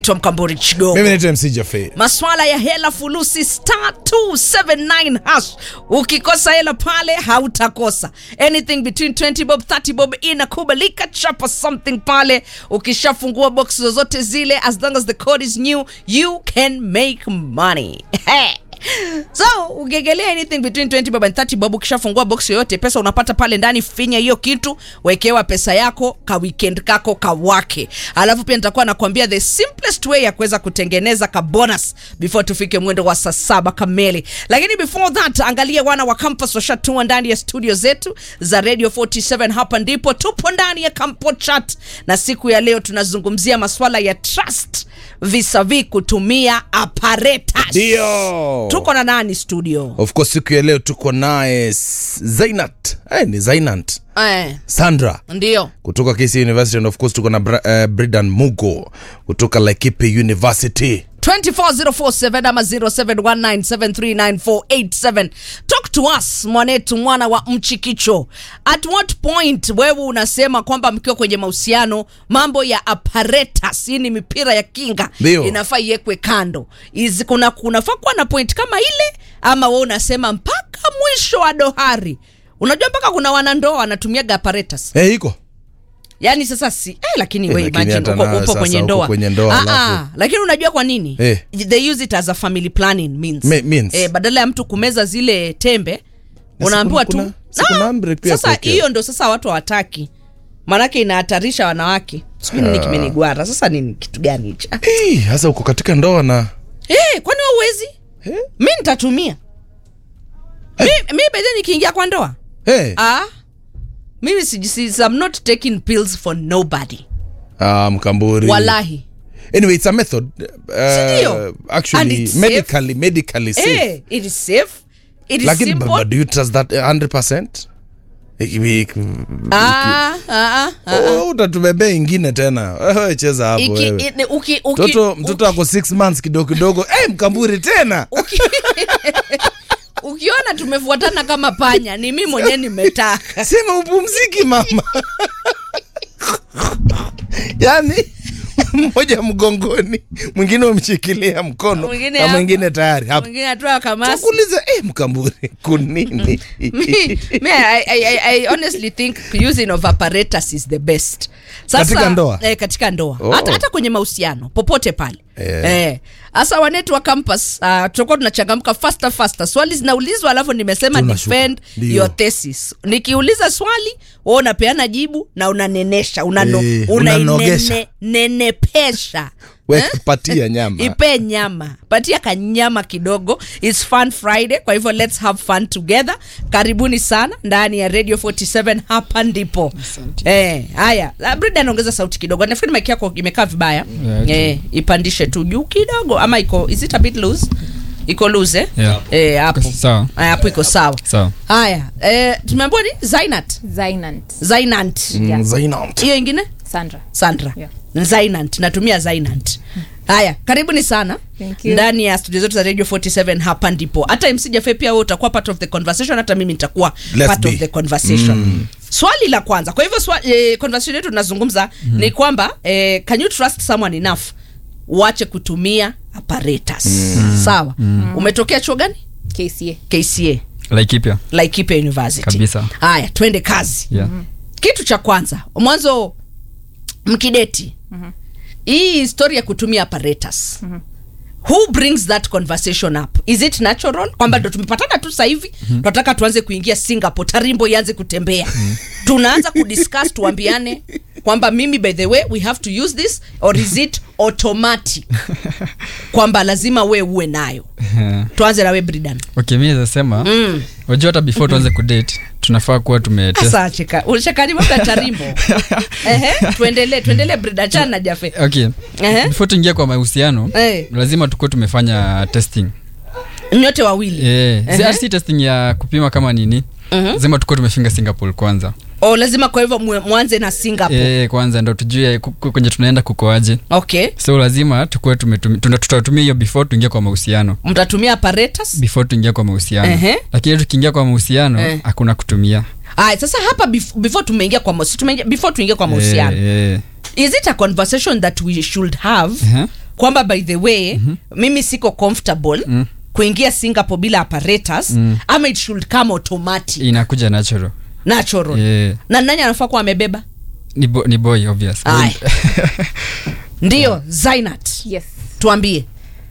Tom Kambori Chigogo. mimi naitwa MC Jaffe. Maswala ya hela fulusi star 279 hash. Ukikosa hela pale hautakosa. Anything between 20 bob 30 bob inakubalika. Chapa something pale. Ukishafungua box zozote zile as long as the code is new, you can make money. so ugegelea anything between 20 bob and 30 bob ukishafungua box yoyote pesa unapata pale ndani finya hiyo kitu wekewa pesa yako ka weekend kako kawake alafu pia nitakuwa nakwambia the simplest way ya kuweza kutengeneza ka bonus before tufike mwendo wa saa saba kamili lakini before that angalia wana wa campus washatua ndani ya studio zetu za radio 47 hapa ndipo tupo ndani ya campo chat na siku ya leo tunazungumzia maswala ya trust visavi kutumia apparatus Ndio. tuko na nani studio Of course siku ya leo tuko naye S- Zainat. Eh, ni Zainat. eh, Sandra ndio kutoka KC University and of course tuko na Bra- uh, Bridan Mugo kutoka Laikipia University. 24047 ama 0719739487 talk to us mwanetu mwana wa mchikicho at what point wewe unasema kwamba mkiwa kwenye mahusiano mambo ya apparatus hii ni mipira ya kinga Ndio. inafaa iwekwe kando Izi, kuna kunafaa kuwa na point kama ile ama wewe unasema mpaka mwisho wa dohari unajua mpaka kuna wanandoa wanatumiaga apparatus Eh, iko. yaani sasa si eh, lakini Eh, we lakini imagine hata uko, na upo sasa kwenye uko ndoa kwenye ndoa, Ah, alafu- ah, lakini unajua kwa nini Eh. they use it as a family planning means, Me- means. Eh, badala ya mtu kumeza zile tembe Na unaambiwa si kuna- tu kuna- si kuna Ah, amri pia sasa kuwekea. hiyo ndo sasa watu hawataki maanake inahatarisha wanawake sijui nini kimenigwara sasa nini kitu gani hicho Eh, Sasa uko katika ndoa na Eh, kwani wewe uwezi Eh? mi nitatumia mi, mi bedhe nikiingia kwa ndoa Eh. ah, mimi si, si, I'm not taking pills for nobody Ah, mkamburi. walahi Anyway, it's a method. Sindio? Uh, And actually it's medically medically safe. Eh, it is safe it is Lakini simple but do you trust that 100%? Iki- iki- Ah, ah, ah, ah. Oh, utatubebea ingine tena Wewe cheza hapo Iki- wewe ini- uki- uki- mtoto mtoto uki- ako 6 months kidogo kidogo eh mkamburi tena uki- ukiona tumefuatana kama panya ni mi mwenyewe nimetaka sema upumziki mama yani mmoja mgongoni mwingine umshikilia mkono Mwingine na hapa. mwingine tayari hapo mwingine atoa kamasi takuuliza eh mkamburi kunini me, me I, I, I, I honestly think using of apparatus is the best Katika ndoa? eh, katika ndoa Oh. hata, hata kwenye mahusiano popote pale Eh. eh. Asa wanetu wa campus uh, tutakuwa tunachangamka faster faster swali zinaulizwa alafu nimesema Tunashuka. defend Ndio. your thesis nikiuliza swali wewe unapeana jibu na unanenesha unano, Eh, una unanogesha. nenepesha we patia nyama ipe nyama patia kanyama kidogo its fun friday kwa hivyo let's have fun together karibuni sana ndani ya radio 47 hapa ndipo eh, haya La- brida anaongeza sauti kidogo nafikiri maiki yako imekaa vibaya Yeah, okay. eh, ipandishe tu juu kidogo ama iko is it a bit loose iko loose eh? Yeah. eh, hapo Sawa. Haya, hapo iko sawa Sawa. haya eh, tumeambiwa ni zainat Zainant. zainant Mm, Zainat. hiyo ingine Sandra. sandra Yeah. zainant natumia zainant haya karibuni sana Thank you. ndani ya studio zetu za radio 47 hapa ndipo hata mc jafe pia wewe utakuwa part of the conversation hata mimi nitakuwa Let's part be. of the conversation mm. swali la kwanza kwa hivyo swa, eh, conversation yetu tunazungumza mm. ni kwamba eh, can you trust someone enough uache kutumia apparatus mm. sawa mm. umetokea chuo gani KCA. kca laikipia laikipia university Kabisa. haya twende kazi yeah. kitu cha kwanza mwanzo mkideti hii historia ya kutumia apparatus who brings that conversation up is it natural kwamba ndo tumepatana tu sasa hivi tunataka tuanze kuingia singapore tarimbo ianze kutembea tunaanza kudiscuss tuambiane kwamba mimi by the way we have to use this or is it automatic kwamba lazima we uwe nayo tuanze nawe bridan okay mi nazasema mm. wajua hata before tuanze kudate tunafaa kuwa tumetest sasa cheka ulishakani mambo ya tarimbo ehe tuendelee tuendelee bridan chana na jafe okay Ehe. before tuingia kwa mahusiano Eh. lazima tukuwe tumefanya testing nyote wawili Eh, si- Ehe. si testing ya kupima kama nini Mhm. lazima tukuwe tumefinga singapore kwanza o lazima kwa hivyo mwe- mwanze na singapore eh, kwanza ndo tujue ku- ku- kwenye tunaenda kukoaje okay so lazima tukuwe tumetumi- tuna- tutatumia hiyo before tuingie kwa mahusiano mtatumia apparatus before tuingie kwa mahusiano Ehe. lakini tukiingia kwa mahusiano Eh. hakuna kutumia aya sasa hapa bef- before tumeingia kwa mahusi- tumeingia- before tuingie kwa mahusiano Eh, eh. is it a conversation that we should have Ehe. kwamba by the way mimi siko comfortable kuingia singapore bila apparatus ama it should come automatic inakuja natural natural Yeah. na nani anafaa kuwa amebeba ni, bo, ni boy obvious Aye. ndiyo zainat yes tuambie